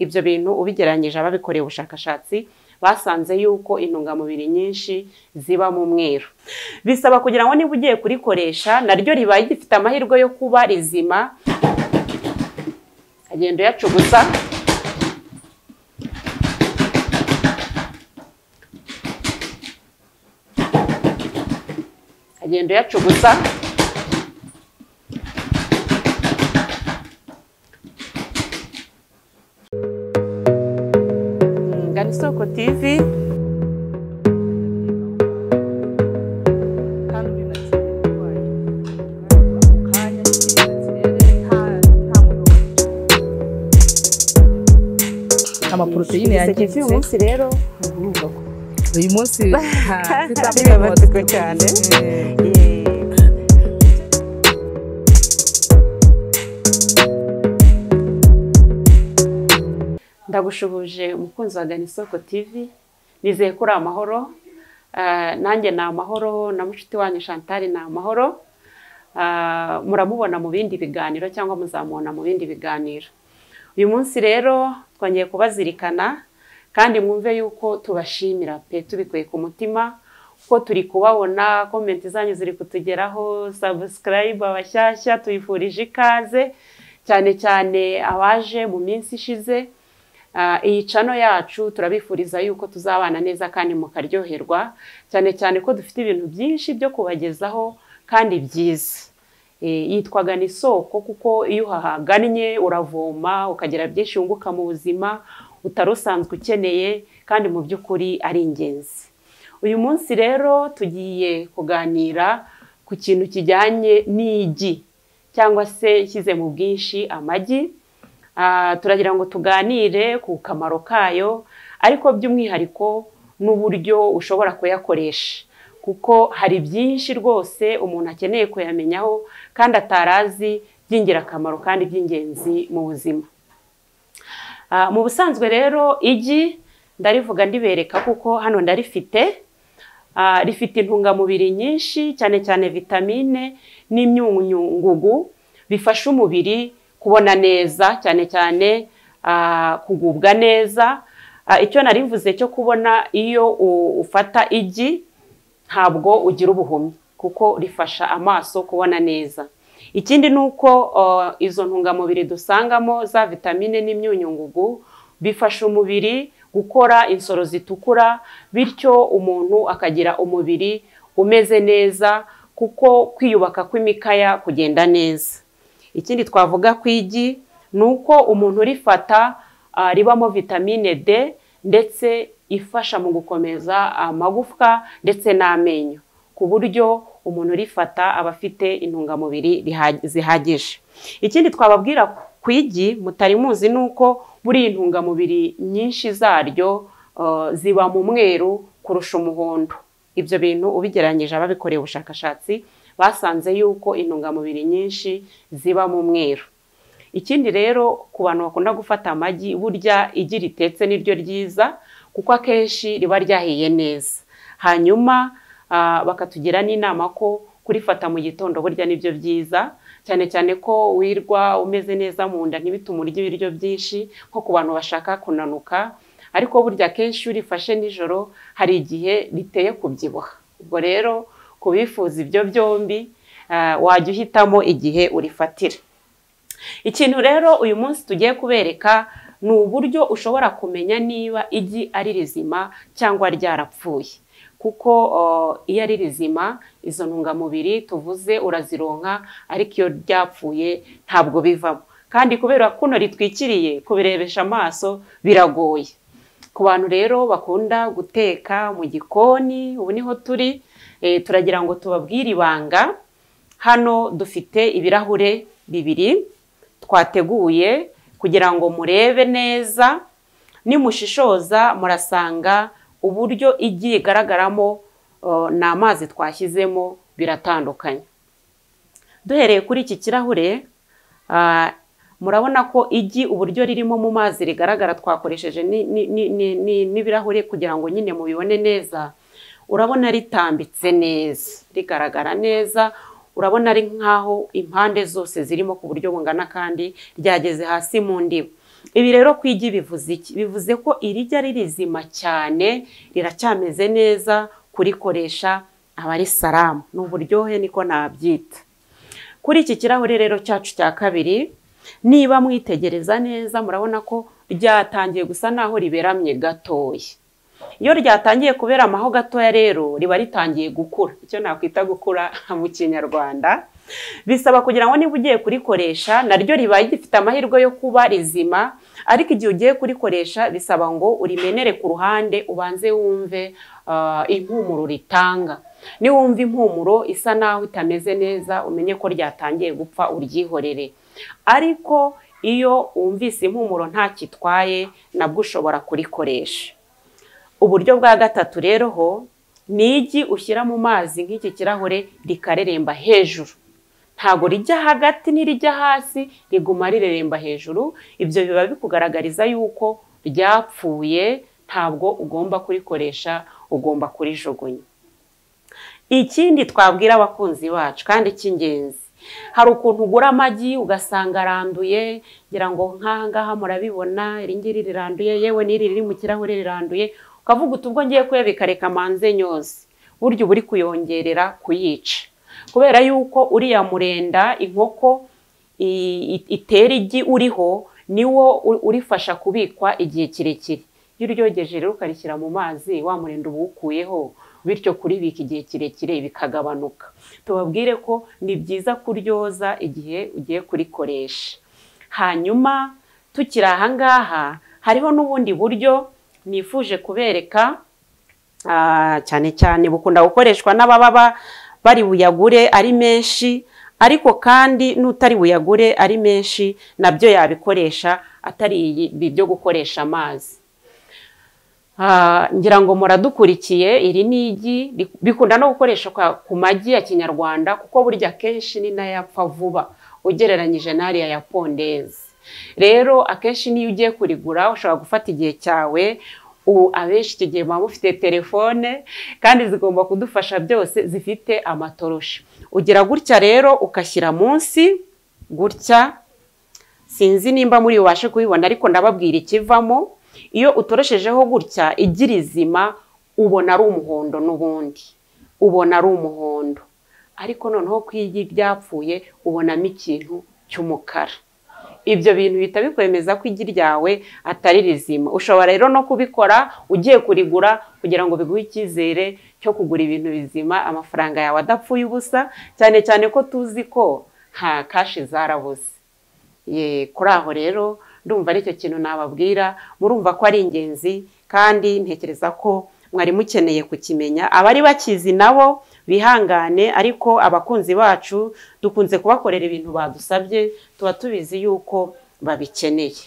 ibyo bintu ubigereranyije ababikoreye ubushakashatsi basanze yuko intungamubiri nyinshi ziba mu mweru bisaba kugira ngo niba ugiye kurikoresha naryo ribaye gifite amahirwe yo kuba rizima agenda uyacuguza agenda uyacuguza gana isoko tivi amaporoteyine yangiritse munsi rero uyu munsi bibabatswe cyane ndagushubuje umukunzi wa gana isoko tivi nizeye ko uri amahoro Ah, nanjye ni amahoro na mushiki wanyu Chantal ni amahoro Ah, muramubona mu bindi biganiro cyangwa muzamubona mu bindi biganiro uyu munsi rero twongeye kubazirikana kandi mwumve yuko tubashimira pe tubikuye ku mutima kuko turi kubabona komenti zanyu ziri kutugeraho sabusikarayibu abashyashya tuyifurije ikaze cyane cyane abaje mu minsi ishize Ah, iyi cano yacu turabifuriza yuko tuzabana neza kandi mukaryoherwa cyane cyane ko dufite ibintu byinshi byo kubagezaho kandi byiza Eh, yitwaga ni isoko kuko iyo uhahagannye uravoma ukagira byinshi wunguka mu buzima utari usanzwe ukeneye kandi mu by'ukuri ari ingenzi uyu munsi rero tugiye kuganira ku kintu kijyanye n'igi cyangwa se shyize mu bwinshi amagi Ah, turagira ngo tuganire ku kamaro kayo ariko by'umwihariko n'uburyo ushobora kuyakoresha kuko hari byinshi rwose umuntu akeneye kuyamenyaho kandi atari azi by'ingirakamaro kandi by'ingenzi mu buzima Ah, mu busanzwe rero igi ndarivuga ndibereka kuko hano ndarifite Ah, rifite intungamubiri nyinshi cyane cyane vitamine n'imyunyungugu bifasha umubiri kubona neza cyane cyane ah, kugubwa neza Ah, icyo narivuze cyo kubona iyo u- ufata igi ntabwo ugira ubuhumyi kuko rifasha amaso kubona neza ikindi ni uko ah, izo ntungamubiri dusangamo za vitamine n'imyunyungugu bifasha umubiri gukora insoro zitukura bityo umuntu akagira umubiri umeze neza kuko kwiyubaka kw'imikaya kugenda neza ikindi twavuga ku igi ni uko umuntu urifata ah, ribamo vitamine D ndetse ifasha mu gukomeza amagufwa ndetse n'amenyo ku buryo umuntu urifata aba afite intungamubiri riha- zihagije ikindi twababwira ku igi mutari muzi ni uko buriya intungamubiri nyinshi zaryo ah, ziba mu mweru kurusha umuhondo ibyo bintu ubigereranyije ababikoreye ubushakashatsi basanze yuko intungamubiri nyinshi ziba mu mweru ikindi rero ku bantu bakunda gufata amagi burya igi ritetse niryo ryiza kuko akenshi riba ryahiye neza hanyuma ah, bakatugira n'inama ko kurifata mu gitondo burya nibyo byiza cyane cyane ko wirwa umeze neza mu nda ntibitume urya ibiryo byinshi nko ku bantu bashaka kunanuka ariko burya akenshi iyo urifashe nijoro hari igihe riteye kubyibuha ubwo rero ku bifuza ibyo byombi ah, wajya uhitamo igihe urifatira ikintu rero uyu munsi tugiye kubereka ni uburyo ushobora kumenya niba igi ari rizima cyangwa ryarapfuye kuko uh, iyo ari rizima izo ntungamubiri tuvuze urazironka ariko iyo ryapfuye ntabwo bivamo kandi kubera kuno ritwikiriye kubirebesha amaso biragoye ku bantu rero bakunda guteka mu gikoni ubu niho turi eh, turagira ngo tubabwire ibanga hano dufite ibirahure bibiri twateguye kugira ngo murebe neza nimushishoza murasanga uburyo igi rigaragaramo uh, ni amazi twashyizemo biratandukanye duhereye kuri iki kirahure ah, murabona ko igi uburyo ririmo mu mazi rigaragara twakoresheje ni- ni- ni- ni- ni- n'ibirahure kugira ngo nyine mubibone neza urabona ritambitse neza rigaragara neza urabona ari nk'aho impande zose zirimo ku buryo bungana kandi ryageze hasi mu ndiba ibi rero ku igi bivuze iki bivuze ko irijya ari rizima cyane riracyameze neza kurikoresha aba ari salamu ni uburyohe niko nabyita kuri iki kirahure rero cyacu cya kabiri niba mwitegereza neza murabona ko ryatangiye gusa naho riberamye gatoya iyo ryatangiye kuberamaho gatoya rero riba ritangiye gukura icyo nakwita gukura mu kinyarwanda bisaba kugira ngo niba ugiye kurikoresha naryo riba gifite amahirwe yo kuba rizima ariko igihe ugiye kurikoresha bisaba ngo urimenere ku ruhande ubanze wumve ah, impumuro ritanga niwumva impumuro isa naho itameze neza umenye ko ryatangiye gupfa uryihorere ariko iyo wumvise impumuro ntakitwaye nabwo ushobora kurikoresha uburyo bwa gatatu rero ho ni igi ushyira mu mazi nk'iki kirahure rikareremba hejuru ntabwo rijya hagati ntirijya hasi riguma rireremba hejuru ibyo biba bikugaragariza yuko ryapfuye ntabwo ugomba kurikoresha ugomba kurijugunya ikindi twabwira abakunzi bacu kandi cy'ingenzi hari ukuntu ugura amagi ugasanga aranduye ngira ngo nk'aha ngaha murabibona iri ngiri riranduye yewe n'iri riri mu kirahure riranduye ukavuga uti ubwo ngiye kuyabika reka manze nyose burya uba uri kuyongerera kuyica kubera yuko uriya murenda inkoko i- i- itera igi uriho niwo u- urifasha kubikwa igihe kirekire iyo uryogeje rero ukarishyira mu mazi wa murenda uba uwukuyeho bityo kuribika igihe kirekire bikagabanuka tubabwire ko ni byiza kuryoza igihe ugiye kurikoresha hanyuma tukiri aha ngaha hariho n'ubundi buryo nifuje kubereka ah, cyane cyane bukunda gukoreshwa n'ababa ba- bari buyagure ari menshi ariko kandi n'utari buyagure ari menshi nabyo yabikoresha atari ibi byo gukoresha amazi Ah, ngira ngo muradukurikiye iri ni igi ri- bikunda no gukoreshwa ku magi ya kinyarwanda kuko burya akenshi ni nayo apfa vuba ugereranyije n'ariya ya pondezi rero akenshi niyo ugiye kurigura ushobora gufata igihe cyawe ubu abenshi icyo gihe muba mufite telefone kandi zigomba kudufasha byose zifite amatoroshi ugira gutya rero ugashyira munsi gutya sinzi nimba muri bubashe kubibona ariko ndababwira ikivamo iyo utoroshejeho gutya igi rizima ubona ari umuhondo n'ubundi ubona ari umuhondo ariko noneho ku igi ryapfuye ubonamo ikintu cy'umukara ibyo bintu bihita bikwemeza ko igi ryawe atari rizima ushobora rero no kubikora ugiye kurigura kugira ngo biguhe icyizere cyo kugura ibintu bizima amafaranga yawe adapfuye ubusa cyane cyane ko tuzi ko nta kashi zarabuze Ye, kuri aho rero ndumva aricyo kintu nababwira murumva ko ari ingenzi kandi ntekereza ko mwari mukeneye kukimenya abari bakizi nabo bihangane ariko abakunzi bacu dukunze kubakorera ibintu badusabye tuba tubizi yuko babikeneye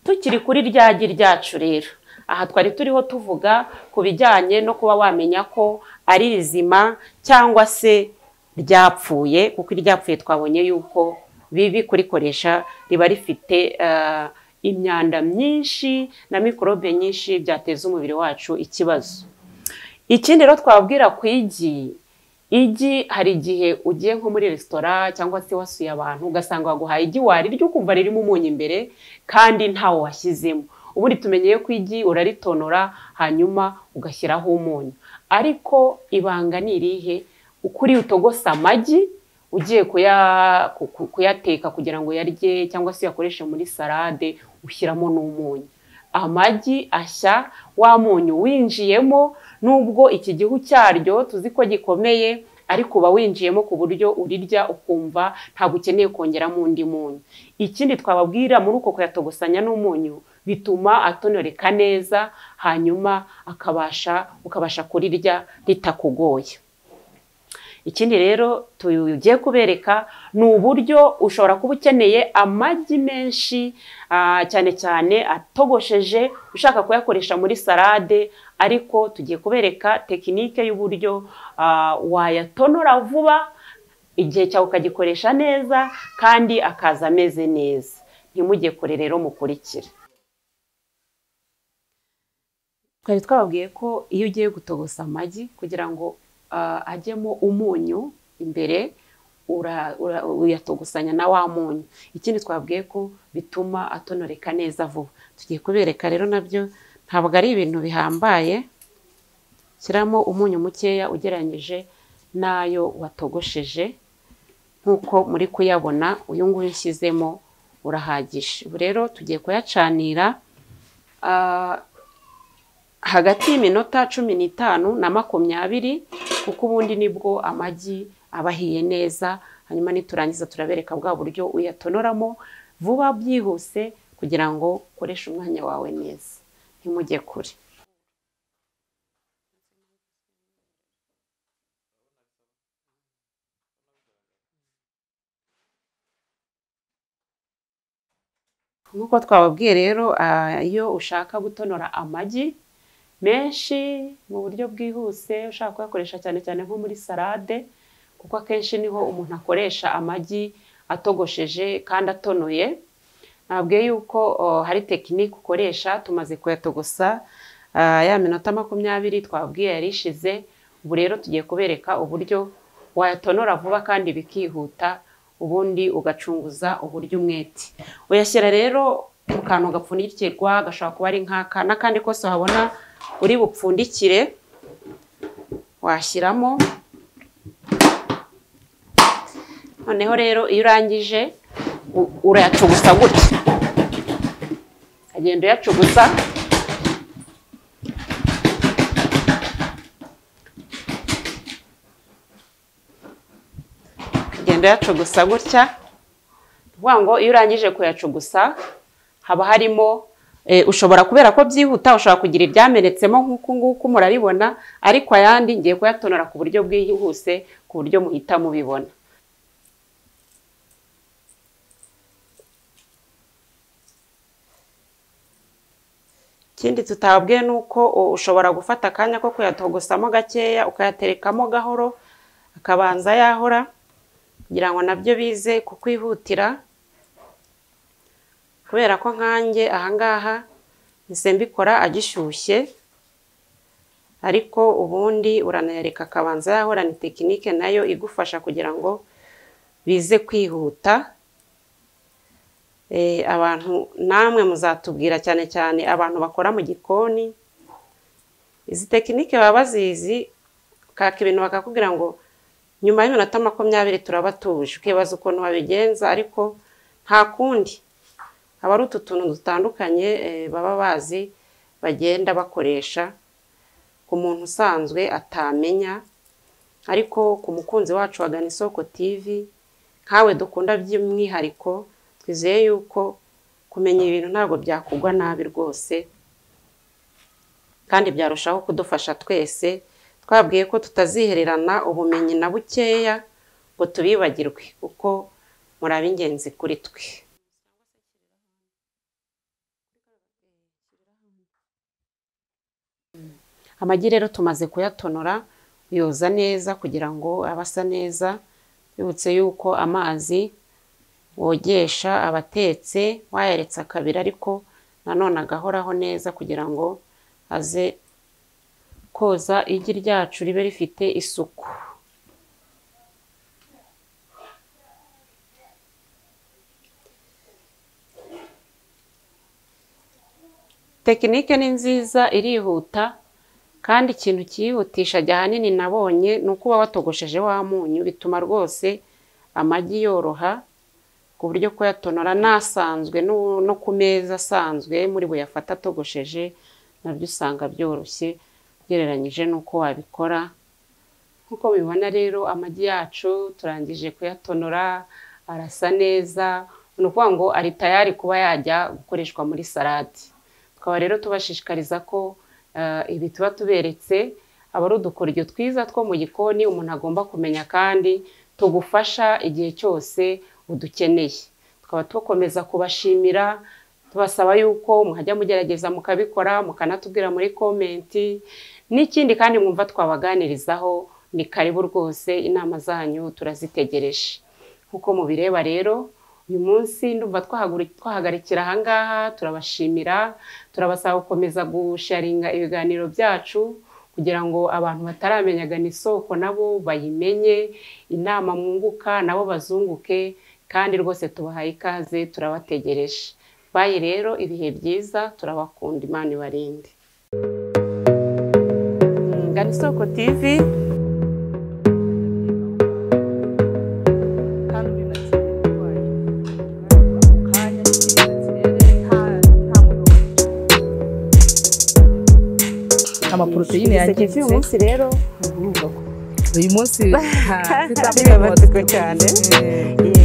tukiri kuri rya gi ryacu rero aha twari turiho tuvuga ku bijyanye no kuba wamenya ko ari rizima cyangwa se ryapfuye kuko iryapfuye twabonye yuko bibi kurikoresha riba rifite eh, imyanda myinshi na mikorobe nyinshi byateza umubiri wacu ikibazo ikindi rero twababwira ku igi igi hari igihe ugiye nko muri resitora cyangwa se wasuye abantu ugasanga baguhaye igi warirya ukumva ririmo umunyu imbere kandi ntawo washyizemo ubundi tumenyeye ko igi uraritonora hanyuma ugashyiraho umunyu ariko ibanga ni irihe ukuri utogosa amagi ugiye kuya- ku- ku- kuyateka kugira ngo uyarye cyangwa se uyakoreshe muri salade ushyiramo n'umunyu amagi ashya wa munyu winjiyemo nubwo iki gihu cyaryo tuzi ko gikomeye ariko uba winjiyemo ku buryo urirya ukumva ntabwo ukeneye kongeramo undi munyu ikindi twababwira muri uko kuyatogosanya n'umunyu bituma atonoreka neza hanyuma akabasha ukabasha kurirya ritakugoye ikindi rero tugiye kubereka ni uburyo ushobora kuba ukeneye amagi menshi ah, cyane cyane atogosheje ushaka kuyakoresha muri salade ariko tugiye kubereka tekinike y'uburyo ah, wayatonora vuba igihe cyawe ukagikoresha neza kandi akaza ameze neza ntimujye kure rero mukurikira twari twababwiye ko iyo ugiye gutogosa amagi kugira ngo ah, ajyemo umunyu imbere ura- ura- uyatogosanya na wa munyu ikindi twabwiye ko bituma atonoreka neza vuba tugiye kubereka rero nabyo ntabwo ari ibintu bihambaye shyiramo umunyu mukeya ugereranyije n'ayo watogosheje nk'uko muri kuyabona uyu nguyu ushyizemo urahagije ubu rero tugiye kuyacanira ah, hagati y'iminota cumi n'itanu na makumyabiri kuko ubundi nibwo amagi aba ahiye neza hanyuma niturangiza turabereka bwa buryo uyatonoramo vuba byihuse kugira ngo ukoreshe umwanya wawe neza ntimujye kure nk'uko twababwiye rero ah, iyo ushaka gutonora amagi menshi mu buryo bwihuse ushaka kuyakoresha cyane cyane nko muri salade kuko akenshi niho umuntu akoresha amagi atogosheje kandi atonoye nabwiye yuko o, hari tekinike ukoresha tumaze kuyatogosa ah, ya minota makumyabiri twabwiye yari ishize ubu rero tugiye kubereka uburyo wayatonora vuba kandi bikihuta ubundi ugacunguza uburyo umwete uyashyira rero mu kantu gapfundikirwa gashobora kuba ari nk'aka n'akandi kose wabona uri bupfundikire washyiramo noneho rero iyo urangije u- urayacugusa gutya agenda uyacugusa ugenda uyacugusa gutya ni ukuvuga ngo iyo urangije kuyacugusa haba harimo eh, ushobora kubera ko byihuta ushobora kugira ibyamenetsemo nk'uku nguku murabibona ariko ayandi ngiye kuyatonora ku buryo bwihuse ku buryo muhita mubibona ikindi tutabwiye ni uko u- ushobora gufata akanya ko kuyatogosamo gakeya ukayaterekamo gahoro akabanza yahora kugira ngo nabyo bize kukwihutira kubera ko nkanjye ahangaha mpise mbikora agishyushye ariko ubundi uranayareka akabanza yahora ni tekinike nayo igufasha kugira ngo bize kwihuta Eh, abantu namwe muzatubwira cyane cyane abantu bakora mu gikoni izi tekinike baba bazizi kaka ibintu bakakubwira ngo nyuma y'iminota makumyabiri turaba tuje ukibaza ukuntu babigenza ariko nta kundi haba hari utu tuntu dutandukanye eh, baba bazi bagenda bakoresha ku muntu usanzwe atamenya ariko ku mukunzi wacu wagana isoko TV nkawe dukunda by'umwihariko twizeye yuko kumenya ibintu ntabwo byakugwa nabi rwose kandi byarushaho kudufasha twese twabwiye ko tutazihererana ubumenyi na bukeya ngo tubibagirwe kuko muri ab'ingenzi kuri twe amagi rero tumaze kuyatonora yoza neza kugira ngo abe asa neza bibutse yuko amazi wogesha abatetse wayaretse akabira ariko nanone agahoraho neza kugira ngo aze koza igi ryacu ribe rifite isuku tekinike ni nziza irihuta kandi ikintu cyihutisha ahanini nabonye ni uko uba watogosheje wa munyu bituma rwose amagi yoroha ku buryo kuyatonora n'asanzwe n'u- no ku meza asanzwe muri buyafata atogosheje nabyo usanga byoroshye ugereranyije n'uko wabikora nk'uko mubibona rero amagi yacu turangije kuyatonora arasa neza ni ukuvuga ngo ari tayari kuba yajya gukoreshwa muri salade tukaba rero tubashishikariza ko eh, ibi tuba tuberetse aba ari udukoryo twiza two mu gikoni umuntu agomba kumenya kandi tugufasha igihe cyose udukeneye tukaba dukomeza kubashimira tubasaba yuko muhajya mugerageza mukabikora mukanatubwira muri komenti n'ikindi kandi mwumva twabaganirizaho ni karibu rwose inama zanyu turazitegereje nk'uko mubireba rero uyu munsi ndumva twahaguri- twahagarikira ahangaha turabashimira turabasaba gukomeza gusharinga ibiganiro byacu kugira ngo abantu bataramenyaga ni isoko nabo bayimenye inama mwunguka nabo bazunguke kandi rwose tubahaye ikaze turabategereje bayi rero ibihe byiza turabakunda imana ibarinde ngana isoko tivi amaporoteyine yangiritse uyu munsi rero uyu munsi bibabaza cyane Eh, Yego.